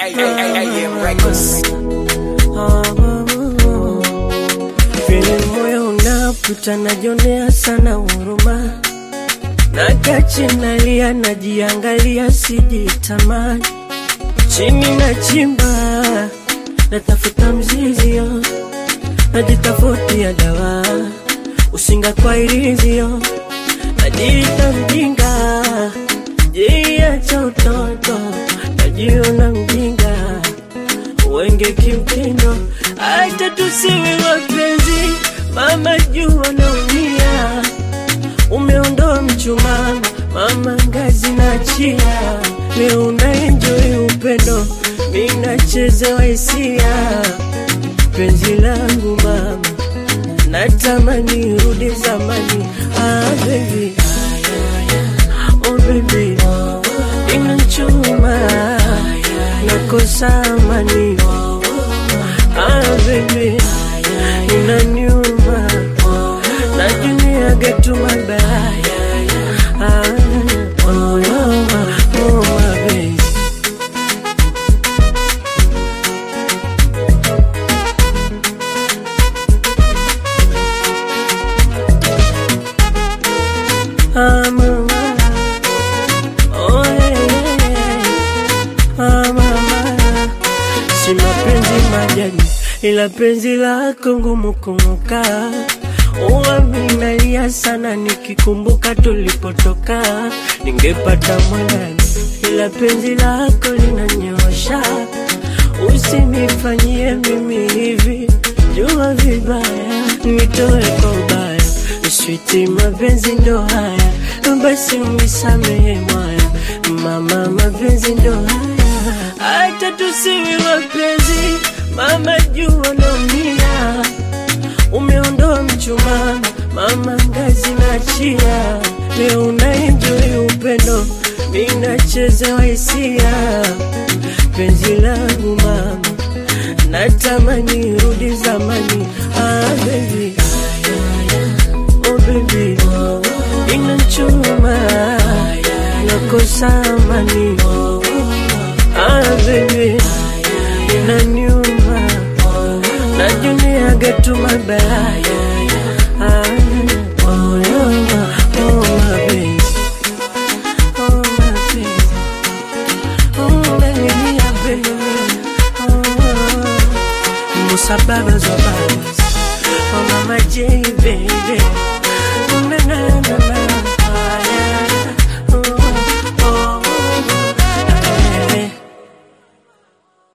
AM Records. Vile moyo unaputa najionea sana huruma, nakachi nalia, najiangalia, sijitamani, chini na chimba, natafuta mzizio, najitafutia dawa, usinga kwa irizio, najiita mjinga, jiacha utoto, najiona mjinga wenge kimtindo, hata tusiwe wapenzi, mama jua naumia, umeondoa mchumaa, mama ngazi na chia, leo unaenjoy upendo, mi nachezewa hisia, penzi langu mama, natamani rudi zamani, ah baby, oh baby, inachuma nakosa amani ah baby inaniuma najuniaga tu mabaya ah oh, oh, oh, my baby Ah, mama. Oh, yeah, yeah. Ah, mama. Si mapenzi majani, ila penzi lako ngumu kumuka. Uwa minalia sana nikikumbuka tulipotoka, ningepata mwanani, ila penzi lako linanyosha. Usinifanyie mimi hivi, jua vibaya, nitoe kwa ubaya. Switi mapenzi ndo haya, basi unisamehe mwaya, mama, mapenzi ndo haya, hata tusiwe wapenzi, mama jua naumia, umeondoa mchumaa, mama ngazi na chia, leo unaenjoy upendo, mi nachezewa hisia, penzi langu mama, natamani rudi zamani, ah baby oh baby, inachuma nakosa amani, ah baby, inaniuma najuniaga tu mabaya, ah oh, oh, oh my baby, oh my baby, oh baby, yeah, baby, oh, Musa babas wa babas, oh mama J baby.